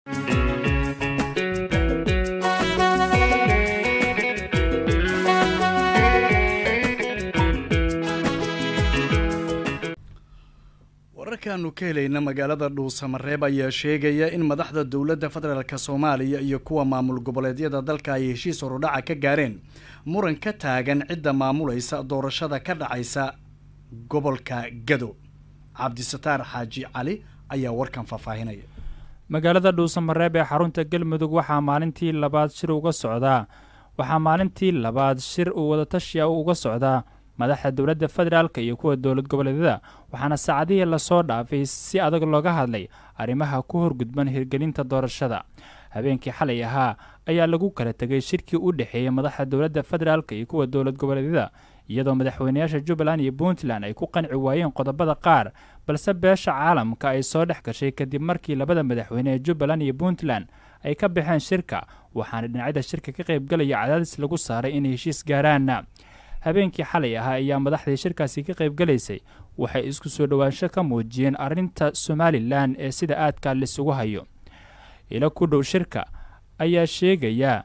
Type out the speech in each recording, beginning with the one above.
wararkaanu ka helayna magaalada dhuusamareeb ayaa sheegaya in madaxda dowladda federaalk soomaaliya iyo kuwa maamul goboleedyada dalka ay heshiis horudhaca ka gaareen muran ka taagan cidda maamulaysa doorashada ka dhacaysa gobolka gado cabdisataar xaaji cali ayaa warkan faahfaahinaya magaalada dhuusamareeb ee xarunta galmudug waxaa maalintii labaad shir uga socdaa waxaa maalintii labaad shir uu wadatashiya uga socdaa madaxda dowladda federaalk iyo kuwa dowlad goboleedyada waxaana saacadihii lasoo dhaafay si adag looga hadlay arrimaha ku horgudban hirgelinta doorashada habeenkii xalay ahaa ayaa lagu kala tegay shirkii u dhexeeyey madaxda dowladda federaalk iyo kuwa dowlad goboleedyada iyadoo madaxweynayaasha jubbaland iyo puntland ay ku qanci waayeen qodobada qaar balse beesha caalamka ay soo dhex gashay kadib markii labada madaxweyne ee jubbaland iyo puntland ay ka baxeen shirka waxaana dhinacyada shirka ka qaybgalaya cadaadis lagu saaray inay heshiis gaaraan habeenkii xalay ahaa ayaa madaxdii shirkaasi ka qaybgalaysay waxay isku soo dhowaansho ka muujiyeen arrinta somalilan ee sida aadka lisugu hayo ilo ku dhow shirka ayaa sheegaya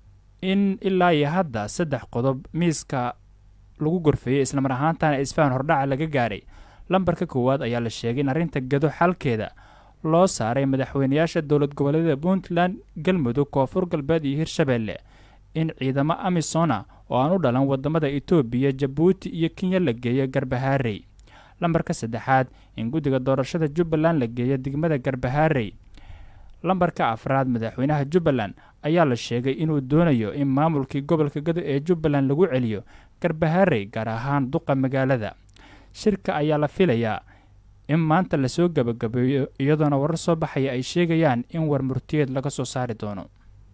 in ilaa iyo hadda saddex qodob miiska lagu gorfeeyey islamar ahaantana isfahan hordhaca laga gaaray lambarka koowaad ayaa la sheegay in arrinta gado xalkeeda loo saaray madaxweynayaasha dowlad goboleedyada puntland galmudug koonfur galbeed iyo hirshabeelle in ciidamo amisona oo aan u dhalan wadamada etoobiya jabuuti iyo kenya la geeyo garbahaarey lambarka saddexaad in guddiga doorashada jubbaland la geeyo degmada garbahaarey lambarka afraad madaxweynaha jubbaland ayaa la sheegay inuu doonayo in maamulkii gobolka gado ee jubbaland lagu celiyo garbahaarey gaar ahaan duqa magaalada shirka ayaa la filayaa in maanta lasoo gabagabeeyo iyadoona warar soo baxaya ay sheegayaan in war murtiyeed laga soo saari doono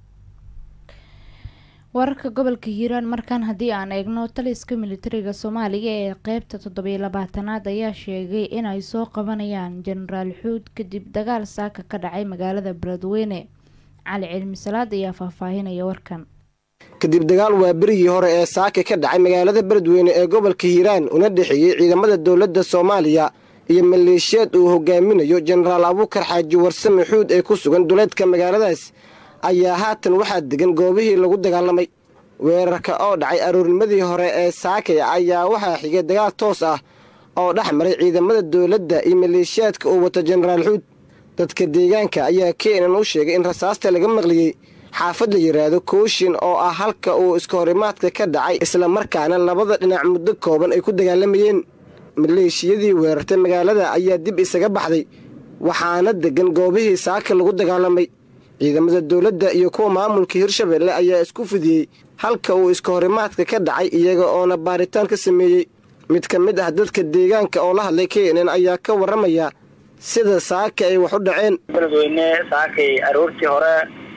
wararka gobolka hiiraan markaan haddii aan eegno taliska militariga soomaaliya ee qeybta toddobiyo labaatanaad ayaa sheegay inay soo qabanayaan jenaraal xuud kadib dagaal saaka ka dhacay magaalada beledweyne cali cilmi salaad ayaa faahfaahinaya warkan kadib dagaal waa berigii hore ee saaka ka dhacay magaalada beledweyne ee gobolka hiiraan una dhexeeyey ciidamada dowladda soomaaliya iyo maleeshiyaad uu hogaaminayo jenaraal abuukar xaaji warsame xuud ee ku sugan duleedka magaaladaas ayaa haatan waxaa degan goobihii lagu dagaalamay weerarka oo dhacay aroornimadii hore ee saakay ayaa waxaa xigay dagaal toos ah oo dhex maray ciidamada dowladda iyo maleeshiyaadka uu wato jenaraal xuud dadka deegaanka ayaa keenan u sheegay in rasaasta laga maqliyey xaafad la yidhaahdo kooshin oo ah halka uu iska horimaadka ka dhacay isla markaana labada dhinac muddo kooban ay ku dagaalamayeen maleeshiyadii weerartay magaalada ayaa dib isaga baxday waxaana degan goobihii saaka lagu dagaalamay ciidamada dowladda iyo kuwa maamulka hirshabeelle ayaa isku fidiyey halka uu iska horimaadka ka dhacay iyaga oona baaritaan ka sameeyey mid ka mid ah dadka deegaanka oo la hadlay kenen ayaa ka warramaya sida saaka ay wax u dhaceen beledweyne saakay aroortii hore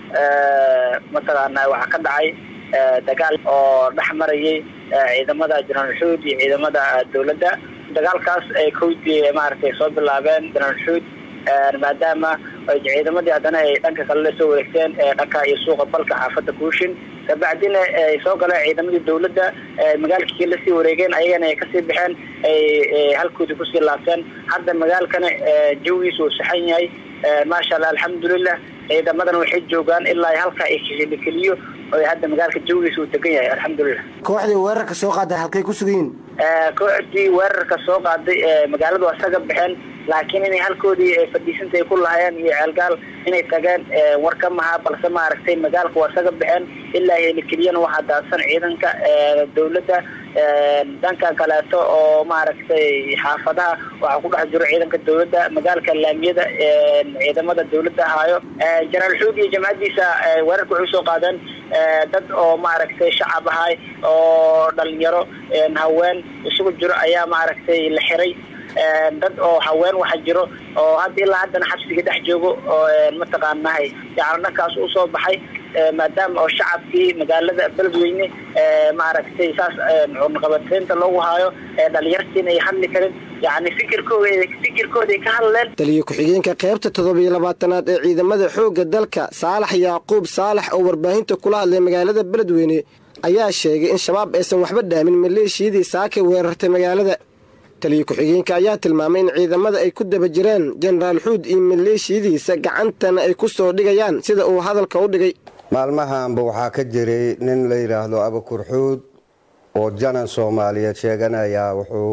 mataqaana waxaa ka dhacay dagaal oo dhex marayay ciidamada jenaraal xuud iyo ciidamada dowladda dagaalkaas ay kowdii maaragtay soo bilaabeen jenaraal xuud maadaama ciidamadii haddana ay dhanka kale la soo wareegteen dhanka iyo suuqa balka xaafadda kuushin kabacdina ay soo galeen ciidamadii dowladda magaalkii lasii wareegeen ayagana ay kasii baxeen ay halkoodii kusii laabteen hadda magaalkana jawigiisa uu saxan yahay maasha allah alxamdulilah ciidamadana waxay joogaan ilaa halka ay keliyo oo hadda magaalka jawigiisa uu degan yahay alxamdulilah kooxdii weerarka soo qaaday halkay ku sugayiin kooxdii weerarka soo qaaday magaaladu waa isaga baxeen laakiin inay halkoodii fadhiisanta ay ku lahaayeen iyo ceelgaal inay tageen war ka maha balse maaragtay magaalka waa isaga baxeen ilaa helikeliyana waxaa daadsan ciidanka dowladda dhanka kaleeto oo maaragtay xaafadaha waxaa ku dhex jiro ciidanka dowladda magaalka laamiyada ciidamada dowladda ahaayo jenaraal xuud iyo jamcadiisa weerarka waxay soo qaadeen dad oo maaragtay shacab ahay oo dhalinyaro haween isugu jiro ayaa maaragtay la xiray dad oo haween waxa jiro oo hadda ilaa haddana xabsiga dhex joogo oo mataqaanahay yani dhankaas usoo baxay maadaama oo shacabkii magaalada beledweyne maaragtay saas cunaqabateynta loogu haayo dhalinyartiina ay hadli karin yani fikirkooda fikirkooda ay ka hadleen taliyo ku-xigeenka qaybta toddobiyo labaatanaad ee ciidamada xoogga dalka saalax yaaquub saalax oo warbaahinta kula hadlay magaalada beledweyne ayaa sheegay in shabaab aysan waxba dhaamin maleeshiyadii saakay weerartay magaalada taliya ku-xigeenka ayaa tilmaamay in ciidamada ay ku daba jiraan jenaraal xuud iyo maleeshiyadiisa gacantana ay ku soo dhigayaan sida uu hadalka u dhigay maalmahanba waxaa ka jiray nin la yidhaahdo abakur xuud oo janan soomaaliyeed sheeganaya wuxuu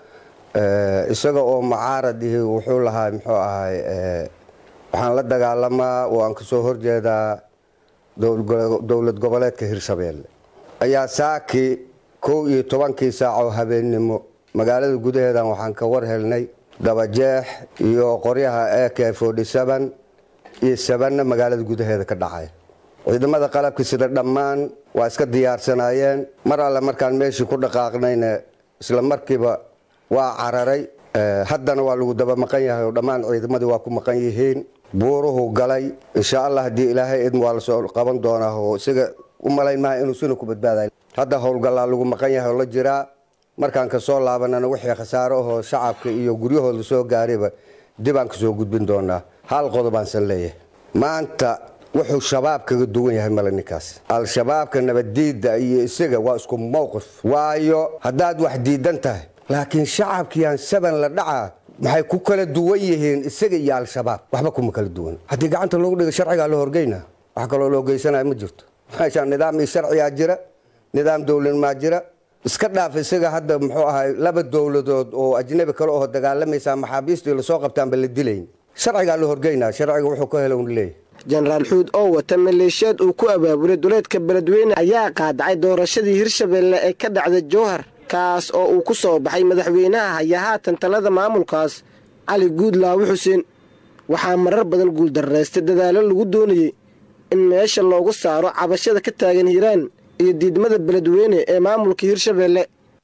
isaga oo mucaarad ihi wuxuu lahaa muxuu ahay waxaan la dagaalamaa oo aan kasoo horjeedaa dowlad goboleedka hirshabeelle ayaa saaki kow iyo tobankii saacoo habeennimo magaalada gudaheedan waxaan ka war helnay dabajeex iyo qoryaha ak iyo sabanna magaalada gudaheeda ka dhacay ciidamada qalabka sida dhammaan waa iska diyaarsanaayeen mar alle markaan meeshii ku dhaqaaqnayna isla markiiba waa cararay haddana waa lagu daba maqan yahay oo dhammaan ciidamadii waa ku maqan yihiin buuruhu galay insha allah haddii ilaahay idm waa lasoo qaban doonaa oo isaga u malayn maha inuu sina ku badbaaday hadda howlgallaa lagu maqan yahay oo la jiraa markaan kasoo laabanana wixii khasaaro ahoo shacabka iyo guryahooda soo gaarayba dibaan kasoo gudbin doonaa hal qodobaansan leeyahay maanta wuxuu shabaab kaga duwan yahay male ninkaas al-shabaabka nabaddiidda iyo isaga waa isku mowqif waayo haddaad wax diidan tahay laakiin shacabkiiaan saban la dhacaa maxay ku kala duwan yihiin isaga iyo al-shabaab waxba kuma kala duwan haddii gacanta loogu dhiga sharcigaa la horgeyna wax kaloo loo geysanaya ma jirto meeshaan nidaam iyo sharcigaa jira nidaam dowladmaa jira iska dhaaf isaga hadda muxuu ahay laba dowladood oo ajnabi kale oo dagaalamaysaa maxaabiistii lasoo qabtaanba la dilayn sharcigaa la horgeynaa sharciga wuxuu ka helo un leeyahy jenaraal xuud oo wata maleeshiyaad uu ku abaabulay duleedka beledweyne ayaa qaadacay doorashadii hirshabeelle ee ka dhacday jowhar kaas oo uu ku soo baxay madaxweynaha haya haatan talada maamulkaas cali guudlaawe xuseen waxaa marar badan guuldarraystay dadaallo lagu doonayey in meesha loogu saaro cabashada ka taagan hiiraan iyo diidmada beledweyne ee maamulka hirshabeelle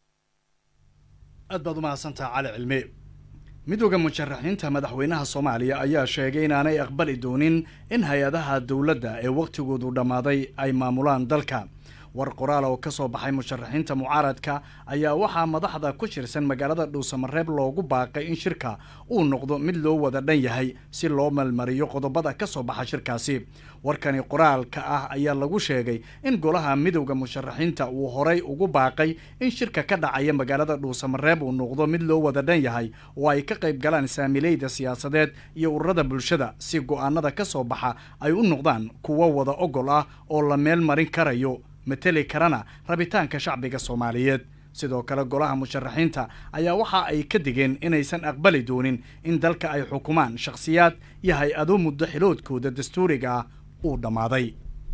aad baad u mahadsantaha cali cilmi midooda musharaxiinta madaxweynaha soomaaliya ayaa sheegay inaanay aqbali doonin in hay-adaha dowladda ee wakhtigoodu dhammaaday ay maamulaan dalka war qoraal oo ka soo baxay musharaxiinta mucaaradka ayaa waxaa madaxda ku shirsan magaalada dhuusamareeb loogu baaqay in shirka uu noqdo mid loo wada dhan yahay si loo malmariyo qodobada ka soo baxa shirkaasi warkani qoraalka ah ayaa lagu sheegay in golaha midowda musharaxiinta uu horay ugu baaqay in shirka ka dhacaya magaalada dhuusamareeb uu noqdo mid loo wada dhan yahay oo ay ka qayb galaan saamileyda siyaasadeed iyo ururada bulshada si go-aanada ka soo baxa ay u noqdaan kuwo wada ogol ah oo la meel marin karayo mateli karana rabitaanka shacbiga soomaaliyeed sidoo kale golaha musharaxiinta ayaa waxa ay ka digeen inaysan aqbali doonin in dalka ay xukumaan shakhsiyaad iyo hay-ado muddo xiloodkooda dastuuriga ah uu dhammaaday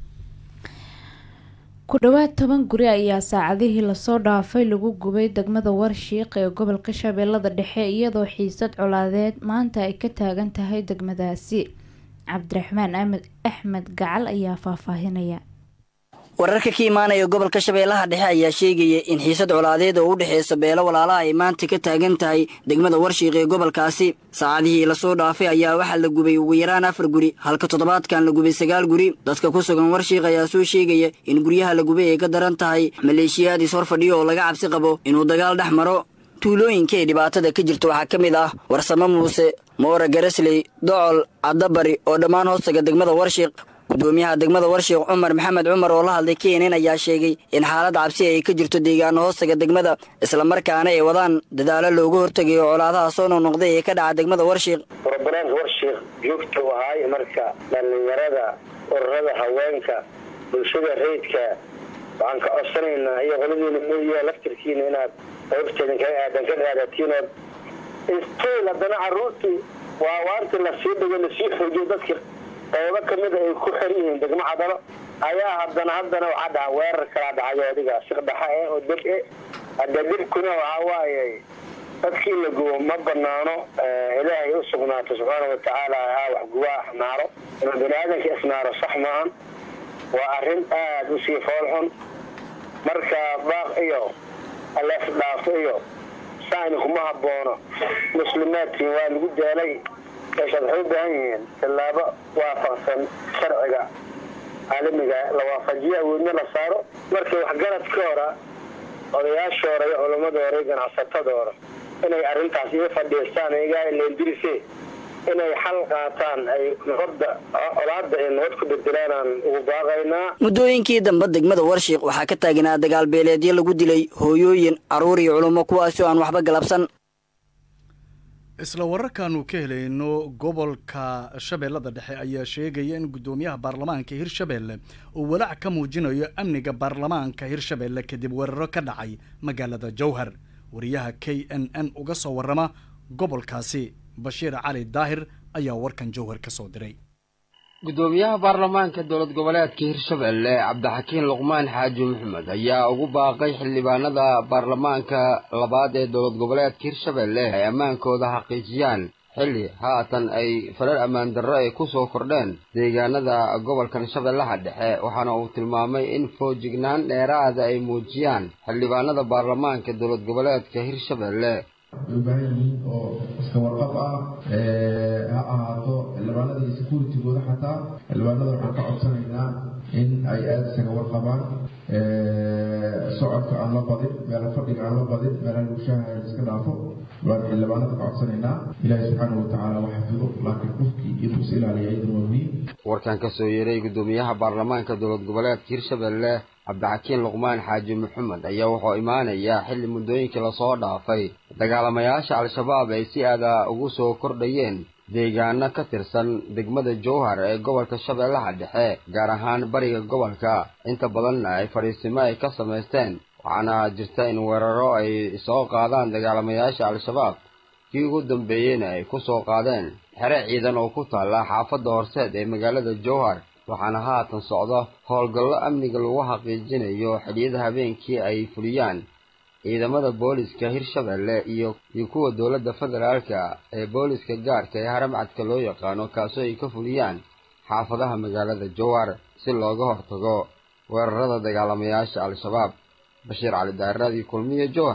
ku dhowaad toban guri ayaa saacadihii lasoo dhaafay lagu gubay degmada warshiiq ee gobolka shabeellada dhexe iyadoo xiisad colaadeed maanta ay ka taagan tahay degmadaasi cabdiraxmaan amed axmed gacal ayaa faahfaahinaya wararka ka imaanaya gobolka shabeellaha dhexe ayaa sheegaya in xiisad colaadeed oo u dhexeysa beelo walaalaha ay maanta ka taagan tahay degmada warshiiq ee gobolkaasi saacadihii lasoo dhaafay ayaa waxaa la gubay ugu yaraan afar guri halka toddobaadkan la gubay sagaal guri dadka ku sugan warshiiq ayaa soo sheegaya in guryaha la gubay ay ka daran tahay maleeshiyaad is hor fadhiyo oo laga cabsi qabo inuu dagaal dhex maro tuulooyinka ay dhibaatada ka jirto waxaa ka mid ah warsamo muuse moora garasley docol caddabari oo dhammaan hoostaga degmada warshiiq gudoomiyaha degmada warshiiq cumar maxamed cumar oo la hadlay kenen ayaa sheegay in xaalad cabsi ay ka jirto deegaano hoostaga degmada islamarkaana ay wadaan dadaalo looga hortegayo colaadaha soo noqnoqday ee ka dhaca degmada warshiiq brobalaanka warshiiq joogta u ahaay marka dhallinyarada ururada haweenka bulshada rayidka waxaan ka codsanaynaa iyo qoladiina mooya laftirkiina inaad qaybteedin kaga aadan ka qaadatiinood istiil haddana caruurtii waa waartii lasii dhigo lasii xoojiyo dadki qaybo kamida ay ku xer yihiin degmo cadalo ayaa haddana haddana waxaa dhaca weerar kalaa dhacayo adiga siqdhaxa eh oo deb e hadda debkuna waxaa waaye dadkii la gubo ma banaano ilaahay u sugnaato subxaana watacaala haa wax gubaa axnaaro inuu bani aadamka isnaaro sax maahan waa arrin aada usii foolxun marka baaq iyo aleef dhaafo iyo saani kuma haboono muslimaadkiin waa lagu daalay meeshaad waxay u baahan yihiin tallaabo waafaqsan sharciga caalamiga la waafajiyo awoodna la saaro markii waxgaradka hora odayaasha hore iyo culammada hore iyo ganacsatada hore inay arrintaas iga fadhiistaan igaa leendirise inay xal qaataan ay nabadda colaadda ay nabad ku bedelaanaan ugu baaqaynaa muddooyinkii dambe degmada warshiiq waxaa ka taagnaa dagaal beeleedyo lagu dilay hooyooyin carruur iyo culummo kuwaasi oo aan waxba galabsan isla wararkaanu ka helayno gobolka shabeellada dhexe ayaa sheegaya in guddoomiyaha baarlamaanka hirshabeelle uu walaac ka muujinayo amniga baarlamaanka hirshabeelle kadib weeraro ka dhacay magaalada jowhar wariyaha k n n uga soo warrama gobolkaasi bashiir cali daahir ayaa warkan jowhar ka soo diray guddoomiyaha baarlamaanka dowlad goboleedka hirshabelle cabdixakiin luqmaan xaaji maxamed ayaa ugu baaqay xildhibaanada baarlamaanka labaad ee dowlad goboleedka hirshabelle ay ammaankooda xaqiijiyaan xilli haatan ay farar ammaan darro ay ku soo kordheen deegaanada gobolkan shabeellaha dhexe waxaana uu tilmaamay in foojignaan dheeraada ay muujiyaan xildhibaanada baarlamaanka dowlad goboleedka hirshabelle way u baahan yihiin oo iska warqab ah ha ahaato xildhibaanada iyo securitigooda xataa xildhibaanada waxaan ka codsanaynaa in ay aada isaga warqabaan socodka aan la badin meela fadhiga aan la badin meelaha gushaha iska dhaafo baan xildhibaanada ka codsanaynaa ilaahi subxaana watacaala wax xafido laakiin qofkii inuu is ilaaliya iyadana waa muhiim warkan ka soo yeeray guddoomiyaha baarlamaanka dowlad goboleedka hirshabelle cabdixakiin luqmaan xaaji maxamed ayaa wuxuu imaanayaa xilli muddooyinkii lasoo dhaafay dagaalamayaasha al-shabaab ay si aada ugu soo kordhayeen deegaano ka tirsan degmada jowhar ee gobolka shabeellaha dhexe gaar ahaan bariga gobolka inta badanna ay fadhiisimo ay ka samaysteen waxaana jirta in weeraro ay soo qaadaan dagaalamayaasha al-shabaab kii ugu dambeeyeyna ay ku soo qaadeen xere ciidan oo ku taalla xaafadda horseed ee magaalada jowhar waxaana haatan socdo howlgallo amniga lagu xaqiijinayo xilliyada habeenkii ay fuliyaan ciidamada booliska hirshabelle iyo iyo kuwa dowladda federaalka ee booliska gaarka ee haramcadka loo yaqaano kaasoo ay ka fuliyaan xaafadaha magaalada jowhar si looga hortago weerarada dagaalamayaasha al-shabaab bashiir cali daaradii kulmiye jowhar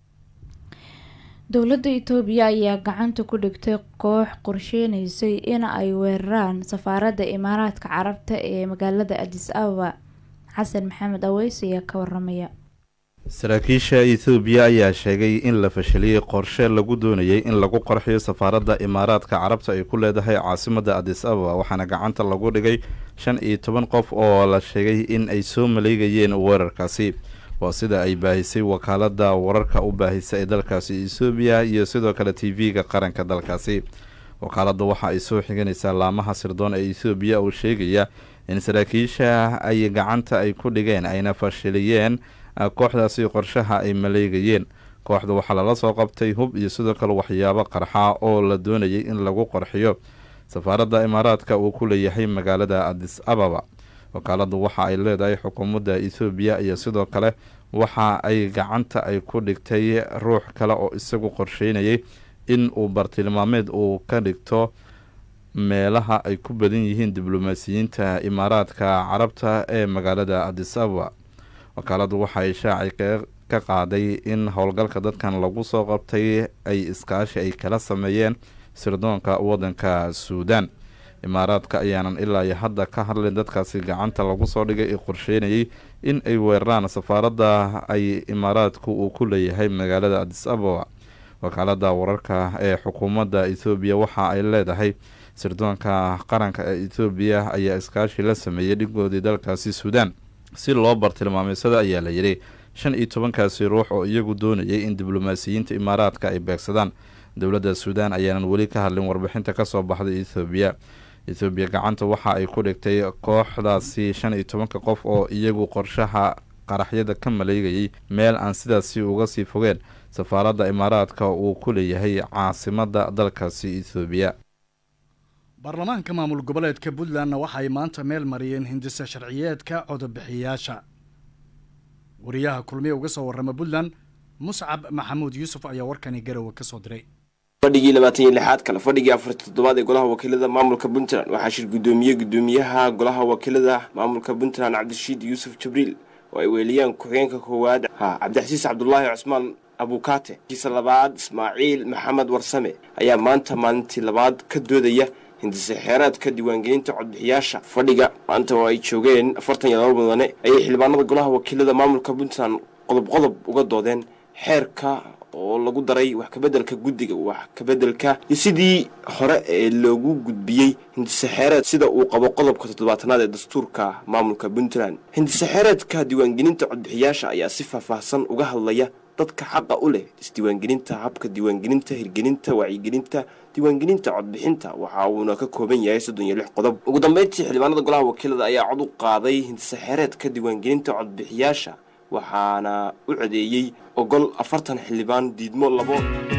dowladda itoobiya ayaa gacanta ku dhigtay koox qorsheynaysay in ay weeraraan safaaradda imaaraadka carabta ee magaalada adis ababa xasan maxamed aweys ayaa ka waramaya saraakiisha ethoobiya ayaa sheegay in la fashiliyey qorshe lagu doonayay in lagu qarxiyo safaaradda imaaraadka carabta ay ku leedahay caasimadda adis ababa waxaana gacanta lagu dhigay shan iyo toban qof oo la sheegay in ay soo maleegayeen weerarkaasi waa sida ay baahisay wakaalada wararka u baahisa ee dalkaasi ethoobiya iyo sidoo kale t v-ga qaranka dalkaasi wakaaladda waxa ay soo xiganaysaa laamaha sirdoon ee ethoobiya oo sheegaya in saraakiisha ay gacanta ay ku dhigeen ayna fashiliyeen kooxdaasi qorshaha ay maleegayeen kooxda waxaa lala soo qabtay hub iyo sidoo kale waxyaabo qarxa oo la doonayay in lagu qarxiyo safaaradda imaaraadka uu ku leeyahay magaalada adis ababa wakaaladdu waxa ay leedahay xukuumadda ethoobiya iyo sidoo kale waxa ay gacanta ay ku dhigtay ruux kale oo isagu qorsheynayay in uu bartilmaameed uu ka dhigto meelaha ay ku badan yihiin diblomaasiyiinta imaaraadka carabta ee magaalada adis ababa wakaaladdu waxa ay shaaci ka qaaday in howlgalka dadkan lagu soo qabtay ay iskaashi ay kala sameeyeen sirdoonka waddanka suudan imaaraadka ayaanan ilaa iyo hadda ka hadlin dadkaasi gacanta lagu soo dhigay ee qorsheynayay in ay weeraraan safaaradda ay imaaraadku uu ku leeyahay magaalada adis ababa wakaalada wararka ee xukuumadda ethoobiya waxa ay leedahay sirdoonka qaranka ee ethoobiya ayaa iskaashi la sameeyey dhigoodii dalkaasi suudan si loo bartilmaameysada ayaa la yidhi shan iyo tobankaasi ruux oo iyagu doonayay in diblomaasiyiinta imaaraadka ay beegsadaan dowladda suudan ayaanan weli ka hadlin warbixinta kasoo baxday ethoobiya ethoobiya gacanta waxa ay ku dhigtay kooxdaasi shan iyo tobanka qof oo iyagu qorshaha qaraxyada ka maleegayay meel aan sidaasi uga sii fogeen safaaradda imaaraadka uu ku leeyahay caasimadda dalkaasi ethoobiya baarlamaanka maamul goboleedka puntlandna waxaay maanta meel mariyeen hindisa sharciyeedka codobixiyayaasha wariyaha kulmiye uga soo warrama puntland muscab maxamuud yuusuf ayaa warkani garowe ka soo diray fadhigii labaatan iyo lixaad kale fadhigii afarta toddobaad ee golaha wakiilada maamulka puntland waxaa shir guddoomiyey guddoomiyaha golaha wakiilada maamulka puntland cabdirashiid yuusuf jibriil oo ay weeliyaan ku-xigeenka koowaad ha cabdixasiis cabdulaahi cusmaan abukaate kiisa labaad ismaaciil maxamed warsame ayaa maanta maalintii labaad ka doodaya hindise xeeraadka diiwaangelinta codbixiyaasha fadhiga maanta oo ay joogeen afartan iyo laba mudane ayay xildhibaanada golaha wakiilada maamulka puntland qodob qodob uga doodeen xeerka oo lagu daray wax kabedelka guddiga wax kabedelka iyo sidii hore ee loogu gudbiyey hindise xeereed sida uu qabo qodobka toddobaatanaad ee dastuurka maamulka puntland hindise xeereedka diiwaangelinta codbixiyaasha ayaa si faahfaahsan uga hadlaya dadka xaqa u leh isdiiwaangelinta habka diiwaangelinta hirgelinta wacyigelinta diiwaangelinta codbixinta waxa uuna ka kooban yahay soddon iyo lix qodob ugu dambeyntii xildhibaanada golaha wakiilada ayaa cod u qaaday hindisaxeereedka diiwaangelinta codbixiyaasha waxaana u codeeyey ogol afartan xildhibaan diidmo labo